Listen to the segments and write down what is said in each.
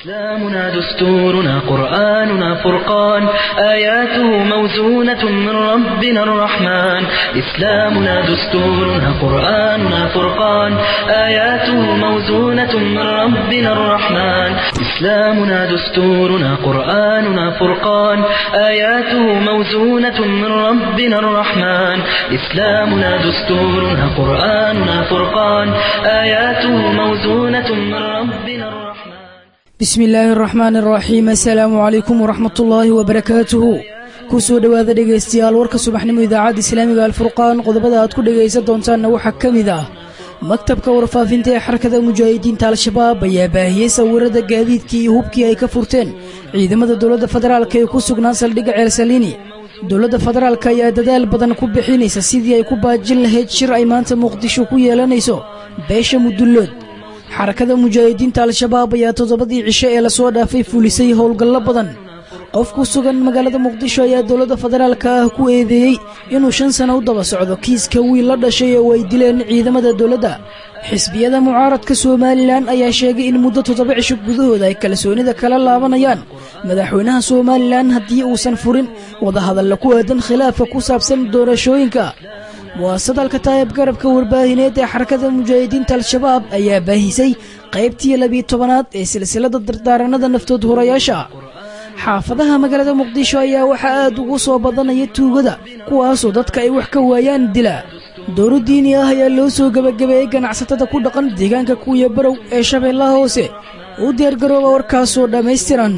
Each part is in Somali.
إسلامنا دستورنا قرآننا فرقان آياته موزونة من ربنا الرحمن إسلامنا دستورنا قرآننا فرقان آياته موزونة من ربنا الرحمن إسلامنا دستورنا قرآننا فرقان آياته موزونة من ربنا الرحمن إسلامنا دستورنا قرآننا فرقان آياته موزونة من ربنا الرحمن bismi illaahi araxmaani araxiim assalaamu calaykum waraxmat ullaahi wabarakaatuhu ku soo dhowaada dhegaystayaal warka subaxnimo idaacadda islaamiga alfurqaan qodobada aad ku dhegaysan doontaanna waxaa ka mid ah maktabka warfaafinta ee xarakada mujaahidiinta al-shabaab ayaa baahiyey sawirada gaadiidkii iyo hubkii ay ka furteen ciidamada dowladda federaalk ee ku sugnaan saldhigga ceelsaliini dowladda federaalk ayaa dadaal badan ku bixinaysa sidii ay ku baajin lahayd shir ay maanta muqdisho ku yeelanayso beesha mudullood xarakada mujaahidiinta al-shabaab ayaa toddobadii cisho ee lasoo dhaafay fulisay howlgallo badan qof ku sugan magaalada muqdisho ayaa dowladda federaalka ah ku eedeeyey inuu shan sano u daba socdo kiiska wiil la dhashay oo ay dileen ciidamada dowladda xisbiyada mucaaradka somalilan ayaa sheegay in muddo toddoba cisho gudahooda ay kalsoonida kala laabanayaan madaxweynaha somalilan haddii uusan furin wadahadalla ku aadan khilaafka ku saabsan doorashooyinka muwaasadalka taayib garabka warbaahineed ee xarakada mujaahidiinta al-shabaab ayaa baahisay qaybtii labiyo tobanaad ee silsilada dardaaranada naftood horayaasha xaafadaha magaalada muqdisho ayaa waxaa aad ugu soo badanaya tuugada kuwaasoo dadka ay wax ka waayaan dila dowro diini ah ayaa loo soo gebagabeeyey ganacsatada ku dhaqan deegaanka kuwiya barow ee shabeellaha hoose u diyaargarooba warkaasoo dhammaystiran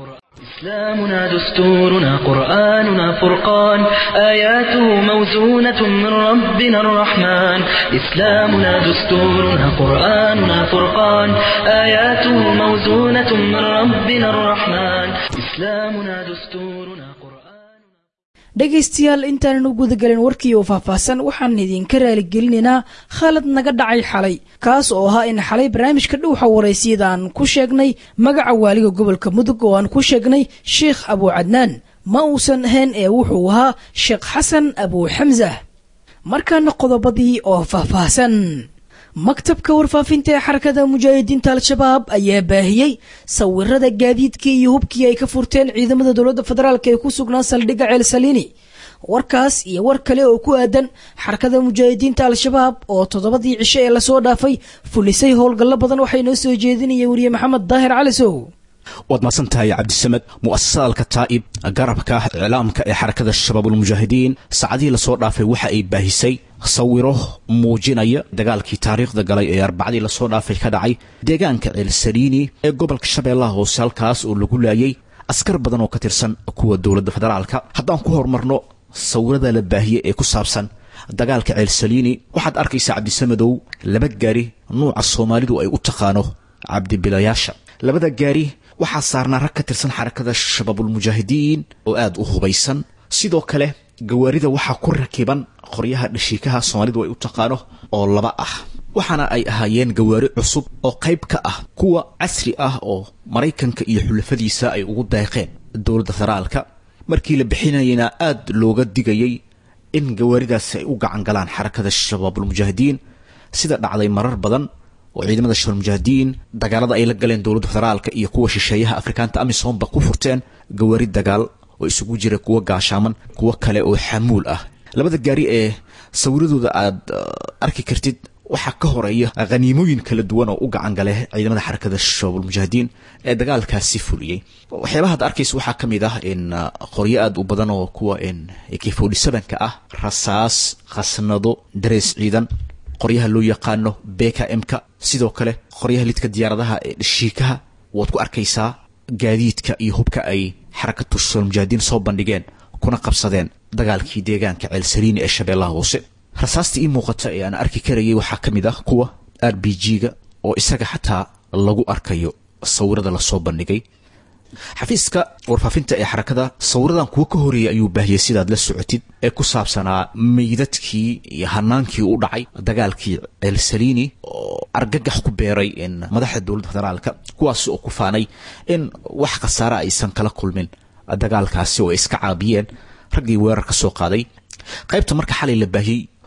إسلامنا دستورنا قرآننا فرقان آياته موزونة من ربنا الرحمن إسلامنا دستورنا قرآننا فرقان آياته موزونة من ربنا الرحمن إسلامنا دستورنا قرآن dhegaystayaal intaanan u gudagelin warkii oo faahfaahsan waxaan idinka raaligelinaynaa khalad naga dhacay xalay kaas oo ahaa in xalay barnaamijka dhowxa waraysiyada aan ku sheegnay magaca waaliga gobolka mudug oo aan ku sheegnay sheikh abuu cadnaan ma uusan ahayn ee wuxuu ahaa sheekh xasan abuu xamsa markaana qodobadii oo faahfaahsan maktabka warfaafinta ee xarakada mujaahidiinta al-shabaab ayaa baahiyey sawirada gaadiidkii iyo hubkii ay ka furteen ciidamada dowladda federaalk ee ku sugnaa saldhigga ceelsaliini warkaas iyo war kale oo ku aadan xarakada mujaahidiinta al-shabaab oo toddobadii cisho ee lasoo dhaafay fulisay howlgallo badan waxay noo soo jeedinaya weriye maxamed daahir calisow waad mahadsan tahay cabdisamed mu'asasadalka taa'ib garabka iclaamka ee xarakada shabaabulmujaahidiin saacadihii lasoo dhaafay waxa ay baahisay sawiro muujinaya dagaalkii taariikhda galay ee arbacadii lasoo dhaafay ka dhacay deegaanka ceelsaliini ee gobolka shabeellaha hoose halkaas oo lagu laayay askar badan oo ka tirsan kuwa dowladda federaalka haddaan ku horumarno sawirada la baahiyey ee ku saabsan dagaalka ceelsaliini waxaad arkaysaa cabdisamedow laba gaari nuuca soomaalidu ay u taqaano cabdibilayaasha labada gaari waxaa saarnaa rag ka tirsan xarakada shabaabulmujaahidiin oo aad u hubaysan sidoo kale gawaarida waxaa ku rakiban qoryaha dhashiikaha soomaalidu ay u taqaano oo laba ah waxaana ay ahaayeen gawaari cusub oo qayb ka ah kuwa casri ah oo maraykanka iyo xulafadiisa ay ugu deeqeen dowladda federaalka markii la bixinayana aad looga digayay in gawaaridaasi ay u gacan galaan xarakada shabaabulmujaahidiin sida dhacday marar badan oo ciidamada shabaabulmujaahidiin dagaalada ay la galeen dowladda federaalka iyo kuwa shisheeyaha afrikaanta amisomba ku furteen gawaari dagaal oo isugu jira kuwa gaashaaman kuwo kale oo xamuul ah labada gaari ee sawiradooda aad arki kartid waxaa ka horeeya khaniimooyin kala duwan oo u gacan gale ciidamada xarakada shabaabulmujaahidiin ee dagaalkaasi fuliyey waxyaabaha ad arkaysa waxaa ka mid ah in qoryo aad u badan oo kuwa k forty sevenka ah rasaas khasnado darees ciidan qoryaha loo yaqaano beka m-ka sidoo kale qoryaha lidka diyaaradaha ee dhashiikaha waad ku arkaysaa gaadiidka iyo hubka ay xarakatu shabaabulmujaahidiin soo bandhigeen kuna qabsadeen dagaalkii deegaanka ceelsaliini ee shabeellaha hoose rasaasta ii muuqata ee aan arki karayay waxaa ka mid ah kuwa r b g-ga oo isaga xataa lagu arkayo sawirada lasoo bandhigay xafiiska warfaafinta ee xarakada sawiradan kuwo ka horeeyay ayuu baahiyey sidaad la socotid ee ku saabsanaa meydadkii iyo hanaankii u dhacay dagaalkii ceelsaliini oo argagax ku beeray in madaxda dowladda federaalka kuwaas oo ku faanay in wax khasaare aysan kala kulmin dagaalkaasi oo ay iska caabiyeen raggii weerar ka soo qaaday qaybta marka xalay la baahiyey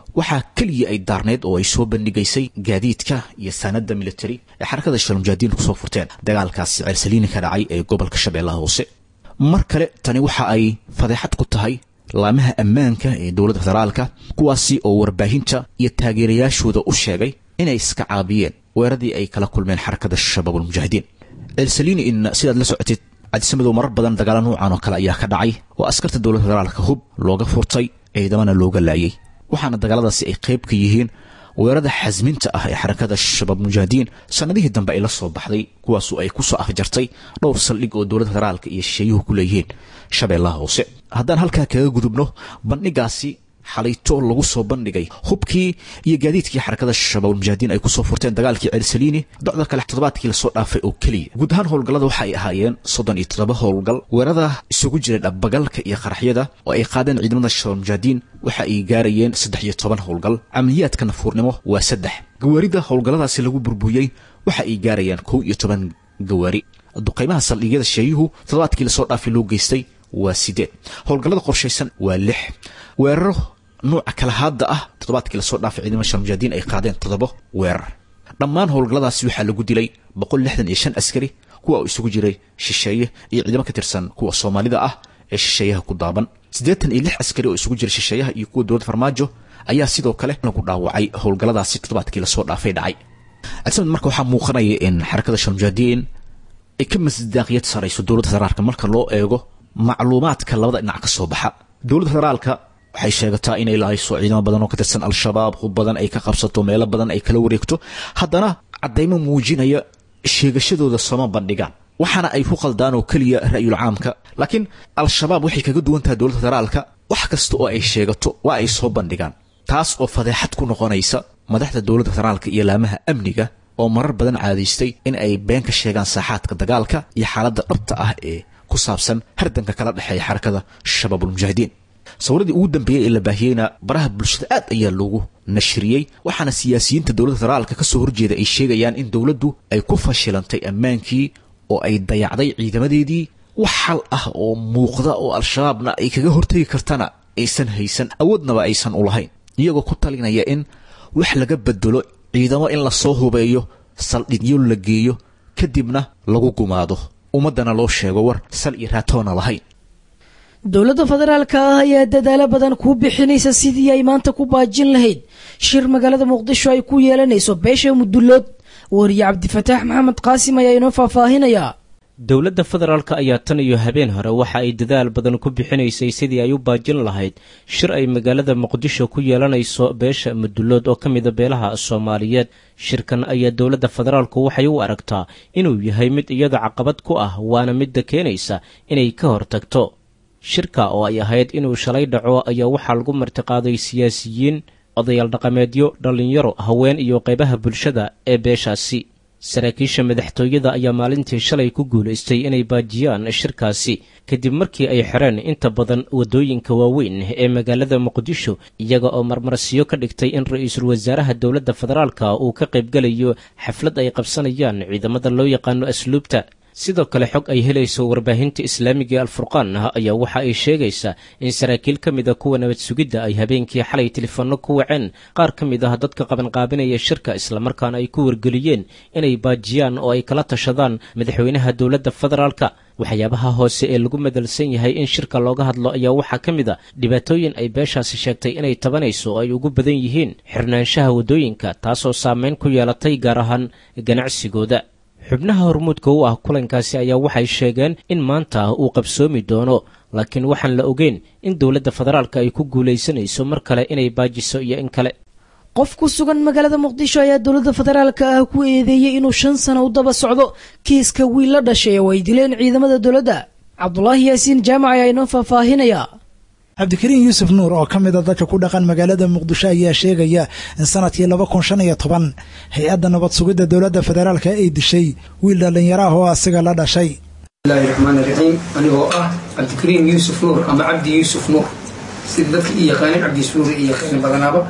waxaa keliya ay daarneyd oo ay soo bandhigaysay gaadiidka iyo saanada military ee xarakada shalmujaahidiin kusoo furteen dagaalkaasi ceelsaliini ka dhacay ee gobolka shabeellaha hoose mar kale tani waxa ay fadeexad ku tahay laamaha ammaanka ee dowladda federaalka kuwaasi oo warbaahinta iyo taageerayaashooda u sheegay inay iska caabiyeen weeradii ay kala kulmeen xarakada shabaabulmujaahidiin ceelsaliini in sidaad la socotid cadisamadow marar badan dagaalo nuucan oo kale ayaa ka dhacay oo askarta dowladda federaalka hub looga furtay ciidamana looga laayay waxaana dagaaladaasi ay qayb ka yihiin weerada xasminta ah ee xarakada shabaab mujaahidiin sanadihii dambe ay la soo baxday kuwaasu ay ku soo afjartay dhowr saldhig oo dowladda federaalka iyo shisheeyuhu ku leeyihiin shabeellaha hoose haddaan halkaa kaga gudubno bandhigaasi xalayto lagu soo bandhigay hubkii iyo gaadiidkii xarakada shabaabulmujaahidiin ay kusoo furteen dagaalkii ceelsaliini docda kale toddobaadkii lasoo dhaafay oo keliya guud ahaan howlgallada waxa ay ahaayeen soddon iyo toddoba howlgal weerada isugu jiray dhabagalka iyo qaraxyada oo ay qaadeen ciidamada shabaabulmujaahidiin waxa ay gaarayeen saddex iyo toban howlgal camaliyaadka nafuurnimo waa saddex gawaarida howlgalladaasi lagu burburiyey waxa ay gaarayaan kow iyo toban gawaari duqaymaha saldhigyada sheeyuhu toddobaadkii lasoo dhaafay loo geystay waa sideed howlgallada qorshaysan waa lix weeraro nuuca kala haadda ah toddobaadkii lasoo dhaafay ciidamada shalmujaahidiin ay qaadeen toddoba weerar dhammaan howlgalladaasi waxaa lagu dilay boqol lixdan iyo shan askari kuwa uu isugu jiray shisheeye iyo ciidamo ka tirsan kuwa soomaalida ah ee shisheeyaha ku daaban siddeetan iyo lix askari oo isugu jira shisheeyaha iyo kuwa dowladda farmaajo ayaa sidoo kale lagu dhaawacay howlgalladaasi toddobaadkii lasoo dhaafay dhacay cabdisamed marka waxaa muuqanaya in xarakada shalmujaahidiin ay ka masdaaqiyad sarayso dowladda federaalka marka loo eego macluumaadka labada dhinac ka soo baxa dowladda federaalka waxay sheegataa inay lahayso ciidamo badan oo ka tirsan al-shabaab hub badan ay ka qabsato meelo badan ay kala wareegto haddana caddaymo muujinaya sheegashadooda sooma bandhigaan waxaana ay ku qaldaan oo keliya ra'yul caamka laakiin al-shabaab waxay kaga duwan tahay dowladda federaalka wax kasta oo ay sheegato waa ay soo bandhigaan taas oo fadeexad ku noqonaysa madaxda dowladda federaalka iyo laamaha amniga oo marar badan caadaystay in ay been ka sheegaan saaxaadka dagaalka iyo xaaladda dhabta ah ee ku saabsan hardanka kala dhexeeya xarakada shabaabulmujaahidiin sawiradii ugu dambeeyey ee la baahiyeyna baraha bulshada aad ayaa loogu nashriyey waxaana siyaasiyiinta dowladda federaalka ka soo horjeeda ay sheegayaan in dowladdu ay ku fashilantay ammaankii oo ay dayacday ciidamadeedii wax xal ah oo muuqda oo al-shabaabna ay kaga hortegi kartana aysan haysan awoodnaba aysan u lahayn iyagoo ku talinaya in wax laga bedelo ciidamo in lasoo hubeeyo saldhigyo la geeyo kadibna lagu gumaado ummaddana loo sheego war sal iyo raatoona lahayn dowladda federaalka ah ayaa dadaalo badan kuu bixinaysa sidii ay maanta ku baajin lahayd shir magaalada muqdisho ay ku yeelanayso beesha mudullood wariye cabdifataax maxamed qaasim ayaa inoo faahfaahinayaa dowladda federaalka ayaa tan iyo habeen hore waxa ay dadaal badan ku bixinaysay sidii ay u baajin lahayd shir ay magaalada muqdisho ku yeelanayso beesha mudullood oo ka mida beelaha soomaaliyeed shirkan ayaa dowladda federaalku waxay u aragtaa inuu yahay mid iyada caqabad ku ah waana midda keenaysa inay ka hortagto shirka oo ay ahayd inuu shalay dhaco ayaa waxaa lagu martiqaaday siyaasiyiin odayaal dhaqameedyo dhallinyaro haween iyo qaybaha bulshada ee beeshaasi saraakiisha madaxtooyada ayaa maalintii shalay ku guulaystay inay baajiyaan shirkaasi kadib markii ay xireen inta badan waddooyinka waaweyn ee magaalada muqdisho iyaga oo marmarsiyo ka dhigtay in ra-iisul wasaaraha dowladda federaalka uu ka qaybgelayo xaflad ay qabsanayaan ciidamada loo yaqaano asluubta sidoo kale xog ay helayso warbaahinta islaamiga ee alfurqaan ayaa waxa ay sheegaysaa in saraakiil ka mid a kuwa nabad sugidda ay habeenkii xalay telefoonno ku waceen qaar ka mid ah dadka qabanqaabinaya shirka islamarkaana ay ku wargeliyeen inay baajiyaan oo ay kala tashadaan madaxweynaha dowladda federaalka waxyaabaha hoose ee lagu madalsan yahay in shirka looga hadlo ayaa waxaa ka mid a dhibaatooyin ay beeshaasi sheegtay inay tabanayso oo ay ugu badan yihiin xirnaanshaha waddooyinka taasoo saameyn ku yeelatay gaar ahaan ganacsigooda xubnaha hormuudka u ah kulankaasi ayaa waxay sheegeen in maanta uu qabsoomi doono laakiin waxaan la ogeyn in dowladda federaalka ay ku guulaysanayso mar kale inay baajiso iyo in kale qof ku sugan magaalada muqdisho ayaa dowladda federaalka ah ku eedeeyey inuu shan sano u daba socdo kiiska wiil la dhashay oo ay dileen ciidamada dowladda cabdulaahi yaasiin jaamac ayaa inoo faahfaahinaya cabdikariin yuusuf nuur oo ka mida dadka ku dhaqan magaalada muqdisho ayaa sheegaya in sanadkii laba kun shan iyo toban hay-adda nabad sugidda dowladda federaalka ay dishay wiil dhallinyaro ah oo asiga la dhashay bismillahi raxmaani raxiim anigoo ah cabdikariim yuusuf nuur ama cabdi yuusuf nuur sida dadka i yaqaanin cabdi yuusuf nuur i yaqaanin badanaaba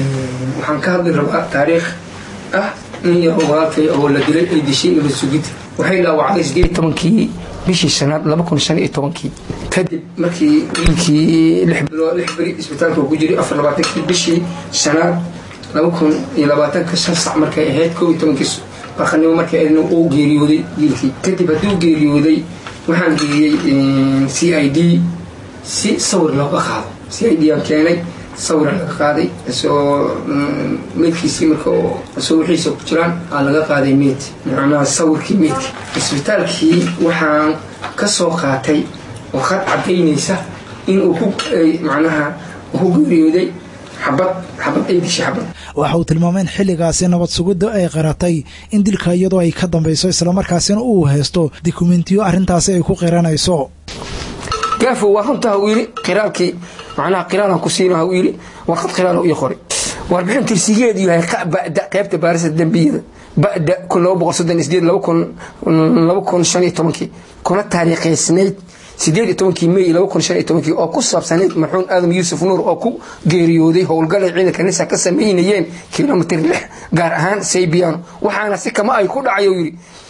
waxaan ka hadli rabaa taariikh ah in yar oo walaalkay oo la dilay ay dishay nabad sugidda waxay dhaawacday sideed tobankii bishii shanaad laba kun shan iyo tobankii kadib markii wiilkii lix bilo lix beri isbitaalka ku jiray afar labaatankii bishii shanaad laba kun iyo labaatanka shan sac markay ahayd kow iyo tobankii barqanimo markay ahaydna uu geeriyooday wiilkii kadib hadduu geeriyooday waxaan geeyey c i d si sawir looga qaado c i d aan keenay sawira laga qaaday isoo meydkiisii marka isoo wixiisa ku jiraan aa laga qaaday meyd macnaha sawirkii meydka isbitaalkii waxaan ka soo qaatay warqad cadaynaysa in uu ku macnaha ku geeriyooday xabad xabad ay dishay xabad waxa uu tilmaamay in xilligaasi nabad sugidda ay qaratay in dilka iyadoo ay ka dambayso islamarkaasina uu haysto dokumentiyo arrintaasi ay ku qiranayso gaafo waa runta ha uu yidhi qiraalkii macnaha qiraalan ku siino ha uu yidhi warqad qiraal ii qoray warbixin tirsigeedu yahay bada qaybta baarista dembiyada bada kun laba boqol soddon iyo sideed laba kun laba kun shan iyo tobankii kuna taariikhaysnayd sideed iyo tobankii may laba kun shan iyo tobankii oo ku saabsanayd marxuum aadam yuusuf nuur oo ku geeriyooday howlgalay ciidanka nisa ka samaynayeen kilomitr lix gaar ahaan saybiano waxaana si kama ay ku dhacay oo yidhi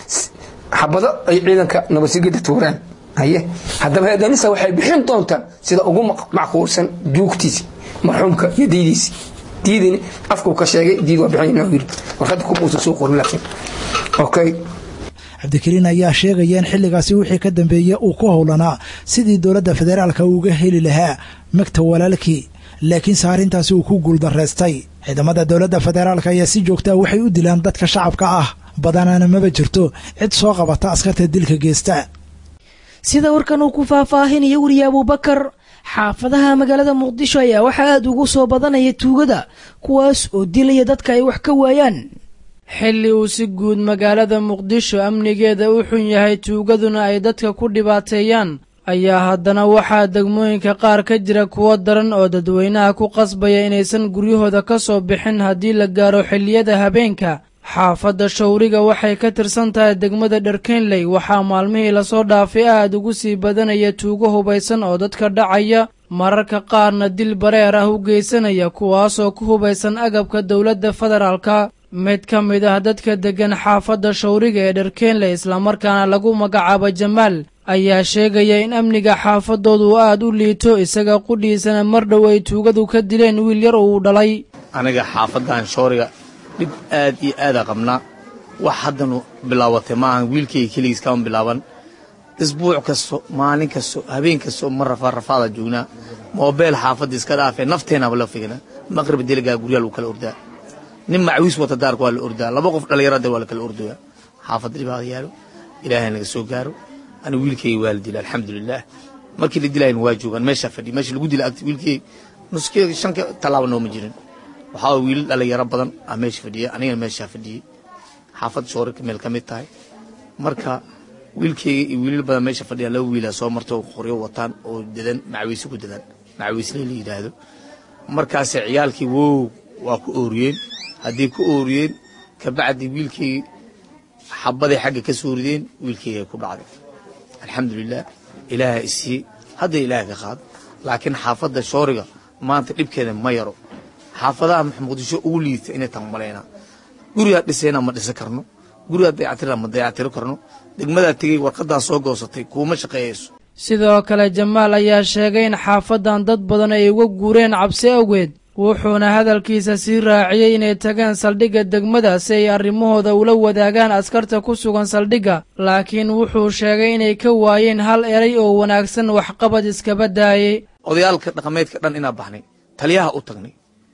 xabado ay ciidanka nabadsigida tuuraan haye haddaba heedanisa waxay bixin doontaa sida ugu macquulsan duugtiisi marxuumka iyo diidiisi diidini afkuu ka sheegay diid waa bixinayna yiri warqadda kumuusan soo qorin laakiin okay cabdikariin ayaa sheegaya in xilligaasi wixii ka dambeeyey uu ku howlanaa sidii dowladda federaalka uga heli lahaa magta walaalkii laakiinse arrintaasi uu ku guuldaraystay ciidamada dowladda federaalka ayaa si joogtaa waxay u dilaan dadka shacabka ah badanaana maba jirto cid soo qabata askarta dilka geesta sida warkan uu ku faahfaahinayo weriye abuubakar xaafadaha magaalada muqdisho ayaa waxaa aada ugu soo badanaya tuugada kuwaas oo dilaya dadka ay wax ka waayaan xilli uu si guud magaalada muqdisho amnigeeda u xun yahay tuugaduna ay dadka ku dhibaateeyaan ayaa haddana waxaa degmooyinka qaar ka jira kuwo daran oo dadweynaha ku qasbaya inaysan guryahooda ka soo bixin haddii la gaaro xilliyada habeenka xaafadda shawriga waxay ka tirsan tahay degmada dharkenley waxaa maalmihii lasoo dhaafay aada ugu sii badanaya tuugo hubaysan oo dadka dhacaya mararka qaarna dil bareer ah u geysanaya kuwaasoo ku hubaysan agabka dowladda federaalka mid ka mid ah dadka deggan xaafadda shawriga ee dharkenley islamarkaana lagu magacaabo jamaal ayaa sheegaya in amniga xaafadoodu aada u liito isaga qudhiisana mar dhow ay tuugadu ka dileen wiil yar oo uu dhalay aniga xaafadan shooriga dhib aad iyo aada qabnaa wax haddanu bilaabatay maahan wiilkayga keligiis kama bilaaban isbuuc kasto maalin kasto habeen kasto ma rafaa rafaada joognaa moobeel xaafadda iska dhaafee nafteenaba la fignaa maqrib deligaa guryaa lagu kala ordaa nin macwiis wata daarka waa la ordaa laba qof dhallinyarada waa la kala ordooyaa xaafadda dhibaada yaalo ilaahay naga soo gaaro aniga wiilkayga waa la dila alxamdulilaah markii la dilaayna waa joogaan meeshaa fadhiya meesha lagu dila agti wiilkayga nuskeyga shanka tallaaba nooma jirin waxaa wiilal dhalinyaro badan ah meesha fadhiya anigana meeshaa fadhiyey xaafad shoorika meel ka mid tahay marka wiilkeyga iyo wiilal badan meesha fadhiya laba wiilaa soo marta oo qoryo wataan oo dadan macwiise ku dadan macwiisle la yidhaahdo markaase ciyaalkii wow waa ku ooriyeen haddii ku ooriyeen kabacdi wiilkeygii xabaday xagga ka soo rideen wiilkeyga ku dhacday alxamdulilah ilaaha isiiyey hadda ilaaha ka qaado laakiin xaafadda shooriga maanta dhibkeeda ma yaro xaafadaha muqdisho ugu liidta inay tan malaynaa gurigaa dhisayna ma dhisan karno gurigaa dayactirna ma dayactiro karno degmadaa tegey warqadaa soo goosatay kuuma shaqeeyayso sidoo kale jamaal ayaa sheegay in xaafadan dad badan ay uga guureen cabsi awgeed wuxuuna hadalkiisa sii raaciyey inay tageen saldhigga degmada si ay arrimahooda ula wadaagaan askarta ku sugan saldhigga laakiin wuxuu sheegay inay ka waayeen hal eray oo wanaagsan waxqabad iskaba daayey odayaalka dhaqameedka dhan inaa baxnay taliyaha u tagnay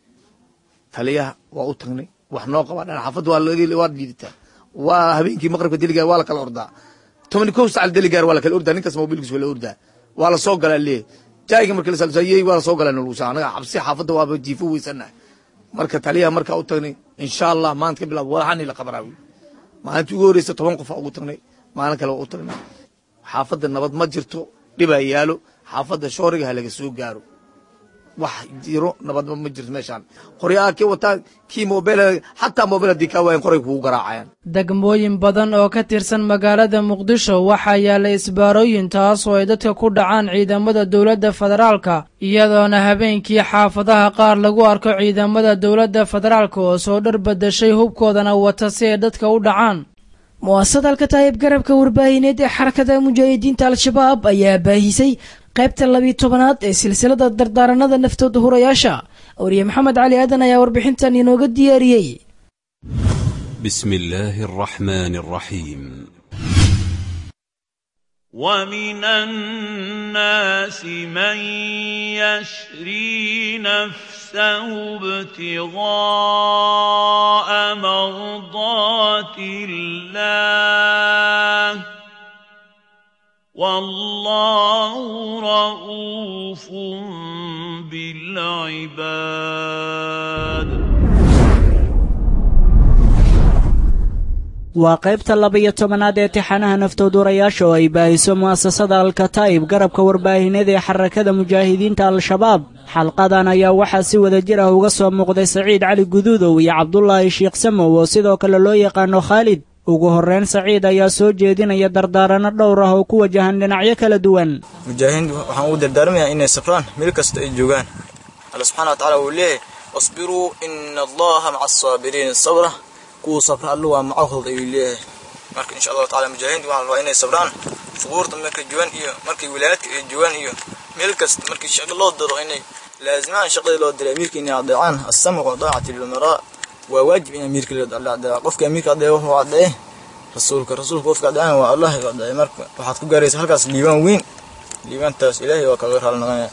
taliyaha waa u tagnay wax noo qabaa dhan xaafadda waa liidataa waa habeenkii maqribka deligaar waa la kala ordaa tobani kow sacal deligaar waa la kala ordaa ninkaas mobilkiis waa la ordaa waa la soo galaa leeyahy jaayiga markii lasalsayey waa la soo galaa nolusa anaga cabsi xaafadda waaba jiifo weysanahay marka taliyaha markaa u tagnay insha allah maanta ka bilaab walaxani la qabanaa wiil maalintii ugu horreysa toban qof aa ugu tagnay maalin kale waa u tagnay xaafadda nabad ma jirto dhibaa yaalo xaafadda shooriga ha laga soo gaaro wax jiro nabadba ma jirto meeshaan qoryaa kii wataa kii moobeel xataa moobeel haddii kaa waayan qoray kugu garaacayaan degmooyin badan oo ka tirsan magaalada muqdisho waxaa yaalla isbaarooyin taas oo ay dadka ku dhacaan ciidamada dowladda federaalka iyadoona habeenkii xaafadaha qaar lagu arko ciidamada dowladda federaalka oo soo dhar badashay hubkoodana wata si ay dadka u dhacaan mu'asasada alkataayib garabka warbaahineed ee xarakada mujaahidiinta al-shabaab ayaa baahisay qaybta labiyi tobanaad ee silsilada dardaaranada naftooda hurayaasha wariye maxamed cali aadan ayaa warbixintan inooga diyaariyey بسم الله الرحمن الرحيم ومن الناس من يشري نفسه ابتغاء مرضات الله والله رؤوف بالعباد waa qaybta laba-iyo tobanaad ee tixanaha naftoodurayaasha oo ay baahiso mu'asasada alkataa'ib garabka warbaahineed ee xarakada mujaahidiinta al-shabaab xalqadan ayaa waxaa si wada jir ah uga soo muuqday saciid cali guduudow iyo cabdulaahi sheikh samow oo sidoo kale loo yaqaano khaalid ugu horrayn saciid ayaa soo jeedinaya dardaaranno dhowr ah oo ku wajahan dhinacyo kala duwan mujaahidiintu waxaan ugu dardaarmayaa inay safraan meel kasta ay joogaan alla subxana wa tacala wuu leeyahay wasbiruu ina allaha maca asaabiriin sabra kuwuu sabra allu waa macahooda ayuu leeyahay marka insha allahu tacala mujaahidiintu waxaa rabaa inay sabraan suquurta markay joogaan iyo markay wilaayadka ay joogaan iyo meel kasta markii shaqo loo diro inay laazimaan shaqadii loo diray amiirka inay adeecaan assamcu daacati lilmaraa waa waajib in amiirka la adeeca qofka amiirka adeeca wuxuu adeece rasuulka rasuulka qofka adeecana waa allah adeece marka waxaad ku gaaraysa halkaas liibaan weyn liibaantaas ilaahay waa kaga raali noqonaya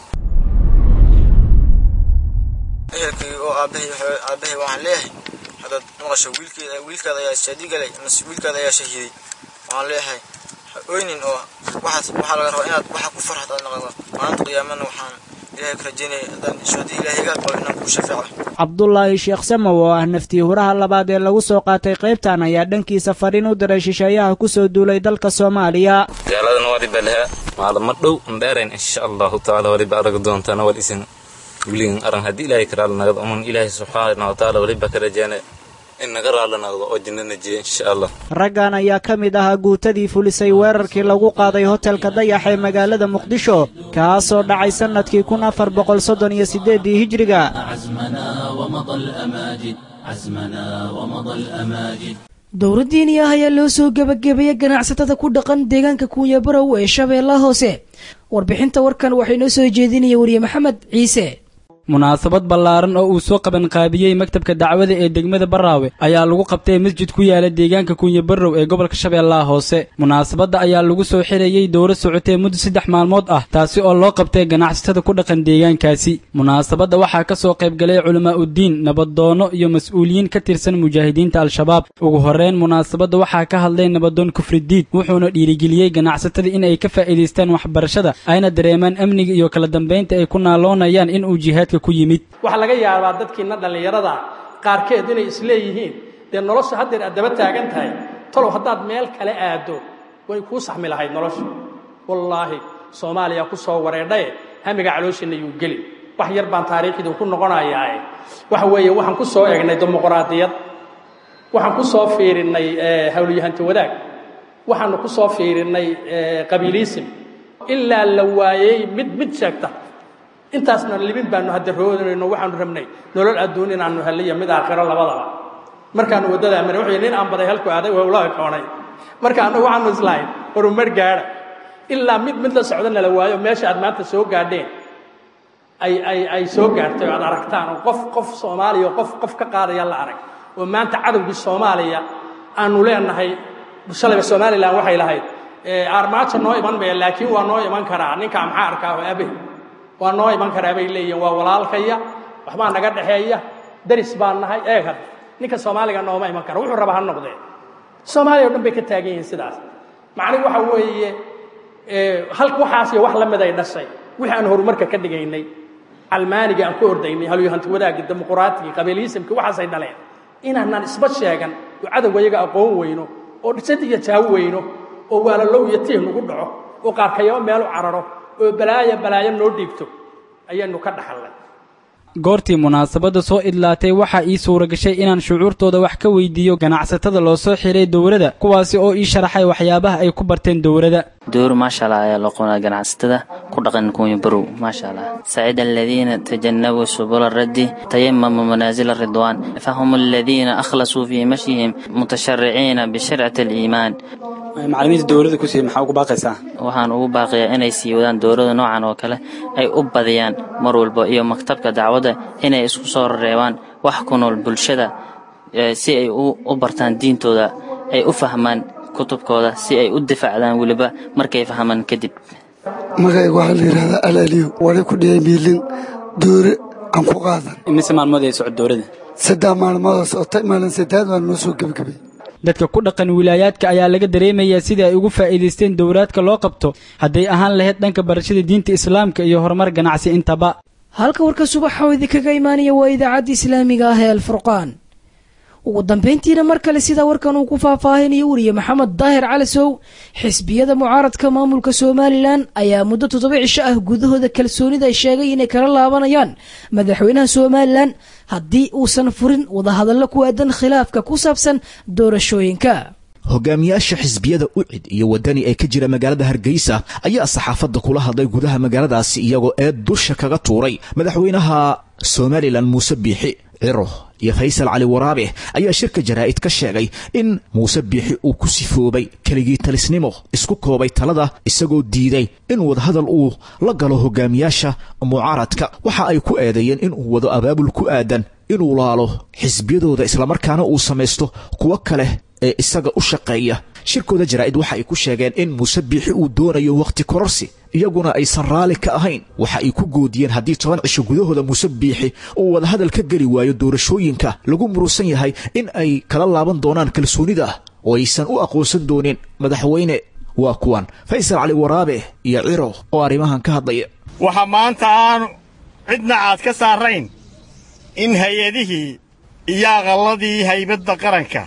ehelkay oo aabahay aabahay waxaan leeyahay haddaad maqasho wiilkeeda wiilkaada ayaa shaadi galay mase wiilkaada ayaa shahiiday waxaan leeyahay ha oynin oo waxaas waxaa laga rabaa inaad waxa ku farxad aad noqoto maalinta qiyaamana waxaan ilaahay ka rajaynaya haddaan shaadi ilaahay iga aqbalo inaan kuu shafeeco cabdulaahi sheekh samow oo ah naftii huraha labaad ee lagu soo qaatay qaybtan ayaa dhankiisa fariin u diray shisheeyaha ku soo duulay dalka soomaaliya gaaladan waliba leha maalamo dhow ndheerayn insha allahu tacaala waliba arag doontaana wal isin weligan aran haddii ilaahay ka raali nagdo uman ilaahay subxaana wa tacaala waliba ka rajaana in naga raali nagdo oo jannana jiya insha allah raggan ayaa ka mid ahaa guutadii fulisay weerarkii lagu qaaday hotelka dayax ee magaalada muqdisho kaasoo dhacay sannadkii kun afar boqol soddon iyo siddeeddii hijriga dowladdiini ah ayaa loo soo gebagabeeyey ganacsatada ku dhaqan deegaanka kuunya barow ee shabeellaha hoose warbixinta warkan waxay noo soo jeedinaya wariye maxamed ciise munaasabad ballaaran oo uu soo qabanqaabiyey maktabka dacwada ee degmada baraawe ayaa lagu qabtay masjid ku yaala deegaanka kunya barrow ee gobolka shabeellaha hoose munaasabadda ayaa lagu soo xirayey dowro socotee muddo saddex maalmood ah taasi oo loo qabtay ganacsatada ku dhaqan deegaankaasi munaasabadda waxaa ka soo qaybgalay culamaauddiin nabadoono iyo mas-uuliyiin ka tirsan mujaahidiinta al-shabaab ugu horreyn munaasabadda waxaa ka hadlay nabadoon kufridiid wuxuuna dhiirigeliyey ganacsatada in ay ka faa'iidaystaan waxbarashada ayna dareemaan amniga iyo kala dambaynta ay ku naaloonayaan in uu jihaadka waxaa laga yaabaa dadkiina dhallinyarada qaarkeed inay isleeyihiin dee nolosha haddeer aad daba taagan tahay talow haddaad meel kale aaddo way kuu saxmi lahayd nolosha wallaahi soomaaliya ku soo wareedhaye hamiga calooshiinna yuu geli wax yar baan taariikhdii ku noqonayaae waxa weeye waxaan ku soo egnay dimuqraadiyad waxaan ku soo fiirinnay hawlyahanti wadaag waxaanu ku soo fiirinnay qabiiliisim ilaa la waayey mid mid sheegta intaasna libin baanu hadda roodinayno waxaanu rabnay nolol adduun inaanu heliyo mid aakhiro labadaba markaanu waddadaa maray wuxuu nin aan baday halku aaday waa ula koonay marka annagu waxaanu islahayn horumar gaadha ilaa mid mid la socdo nala waayo meesha aad maanta soo gaadheen ay ay ay soo gaartay oo aad aragtaan oo qof qof soomaaliya oo qof qof ka qaadaya la arag oo maanta cadowgii soomaaliya aanu leenahay shalayba somalilan waxay lahayd armaajo noo iman maya laakiin waa noo iman karaa ninkaa maxaa arkaa oo abe waa noo iman karaa bay leeyihin waa walaalkaya waxbaa naga dhexeeya daris baan nahay eeg hadda ninka soomaaliga nooma iman kara wuxuu raba ha noqdee soomaaliya o dhan bay ka taagan yihiin sidaas macnihi waxa weeye hal waxaas iyo wax la mid ay dhashay wixii aan horumarka ka dhigaynay calmaaniga aan ku ordaynay halyohanti wadaagii dimuquraatigi qabiiliyisimki waxaasay dhaleen inaanaan isba sheegan oo cadowga iyaga aqoon weyno oo dhisad iyo jaawo weyno oo waalalow iyo tiih nagu dhaco oo qaarkayabo meelu cararo oo balaayo balaayo noo dhiibto ayaanu ka dhaxalnay goortii munaasabadda soo idlaatay waxaa ii suura gashay inaan shucuurtooda wax ka weydiiyo ganacsatada loo soo xiray dowladda kuwaasi oo ii sharaxay waxyaabaha ay ku barteen dowladda دور ما شاء الله يا لقونا جناح ستة كل نكون يبرو ما شاء الله سعيد الذين تجنبوا سبل الرد تيمموا منازل الرضوان فهم الذين أخلصوا في مشيهم متشرعين بشرعة الإيمان macallimiinta dowladda ku siiyey maxaa ugu baaqaysaa waxaan ugu baaqiyaa inay sii wadaan dowladda noocan oo kale ay u badiyaan mar walba iyo maktabka dacwadda inay isku soo reebaan wax ku nool bulshada eh, si ay u u bartaan diintooda ay u fahmaan kutubkooda si ay u difaacdaan weliba markay fahmaan kadib magayga waxaa la yidhahdaa alaaliyo wali ku dhiyay miilin doore aan ku qaadan imise maalmood ay socod dowladda saddex maalmoodoo socotay maalin saddeed waan noo soo gebagabay dadka ku dhaqan wilaayaadka ayaa laga dareemayaa sidai ay ugu faa'iidaysteen dowlaadka loo qabto hadday ahaan lahayd dhanka barashada diinta islaamka iyo horumar ganacsi intaba halka warka subaxa oo idinkaga imaanaya waa idaacadda islaamiga ah ee alfurqaan ugu dambayntiina mar kale sidaa warkan uu ku faahfaahinayo weriye maxamed daahir calasow xisbiyada mucaaradka maamulka somalilan ayaa muddo toddoba cisho ah gudahooda kalsoonida ay sheegay inay kala laabanayaan madaxweynaha somalilan haddii uusan furin wadahadallo ku aadan khilaafka ku saabsan doorashooyinka hogaamiyaasha xisbiyada ucid iyo wadani ee ka jira magaalada hargeysa ayaa saxaafadda kula hadlay gudaha magaaladaasi iyagoo eed dusha kaga tuuray madaxweynaha somalilan muuse biixi ciro iyo faysal cali waraabe ayaa shirka jaraa'id ka sheegay in muuse biixi uu ku sifoobay keligii talisnimo isku koobay talada isagoo diiday in wadahadal uu la galo hogaamiyaasha mucaaradka waxa ay ku eedeeyeen inuu wado abaabul ku aadan inuu laalo xisbiyadooda islamarkaana uu samaysto kuwo kale ee isaga u shaqeeya shirkooda jaraa'id waxa ay ku sheegeen in muuse biixi uu doonayo wakhti kororsi iyaguna aysan raalli ka ahayn waxa ay ku goodiyeen haddii toban cisho gudahooda muuse biixi uu wadahadal ka geli waayo doorashooyinka lagu murusan yahay in ay kala laaban doonaan kalsoonida oo aysan u aqoonsan doonin madaxweyne waa kuwan faysal cali waraabe iyo ciro oo arrimahan ka hadlaya waxaa maanta aanu cidna aad ka saarayn in hay-adihii iyo aqalladii haybadda qaranka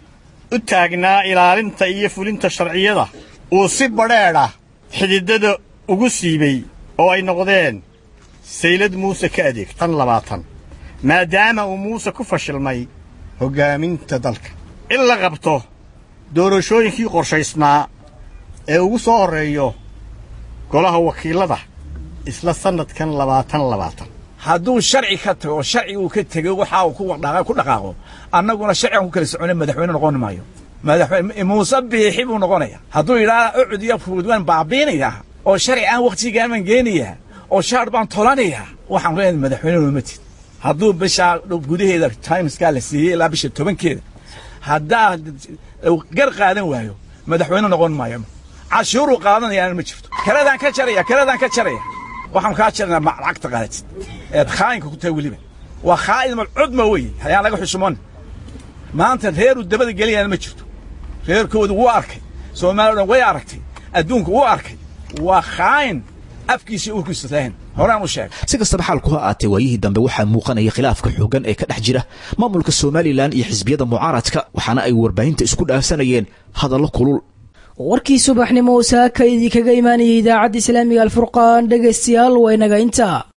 u taagnaa ilaalinta iyo fulinta sharciyada uu si badheedha xididada ugu siibay oo ay noqdeen saylad muuse ka adeeg tan labaatan maadaama uu muuse ku fashilmay hoggaaminta dalka in la qabto doorashooyinkii qorshaysnaa ee ugu soo horreeyo golaha wakiillada isla sannadkan labaatan labaatan hadduu sharci ka tago sharci uu ka tego waxa uu ku dhaqaa- ku dhaqaaqo annaguna sharcigan ku kala socona madaxweyne noqon maayo madaxweyne muuse biixi buu noqonaya hadduu yidhaha ucud iyo fuud waan baabiinayaa oo sharci aan wakhtigaaman geenayaa oo shaar baan tolanayaa waxaan leenahay madaxweyne nooma tid hadduu bishaa gudaheeda timeskaa la siiyey ilaa bisha tobankeeda haddaa gar qaadan waayo madaxweyne noqon maayo cashuuruu qaadanayaana ma jirto kaladaan ka jaraya kaladaan ka jaraya waxaan kaa jarnaa ma lacagta qaadatid eed khaayinka ku tahay weliba waa khaa'in malcudma weeye hayaan laga xushmoon maanta reeruu dabada geliyaana ma jirto reerkoodu wuu arkay soomaaliya dhan way aragtay adduunku wuu arkay waa khaayin afkiisa urkiisa lahayn horaan u sheegay si kastaba xaalku ha aatee waayihii dambe waxaa muuqanaya khilaafka xooggan ee ka dhex jira maamulka somalilan iyo xisbiyada mucaaradka waxaana ay warbaahinta isku dhaafsanayeen hadallo kulul warkii subaxnimo saaka idinkaga imaanayay idaacadda islaamiga alfurqaan dhegaystayaal waa inaga intaa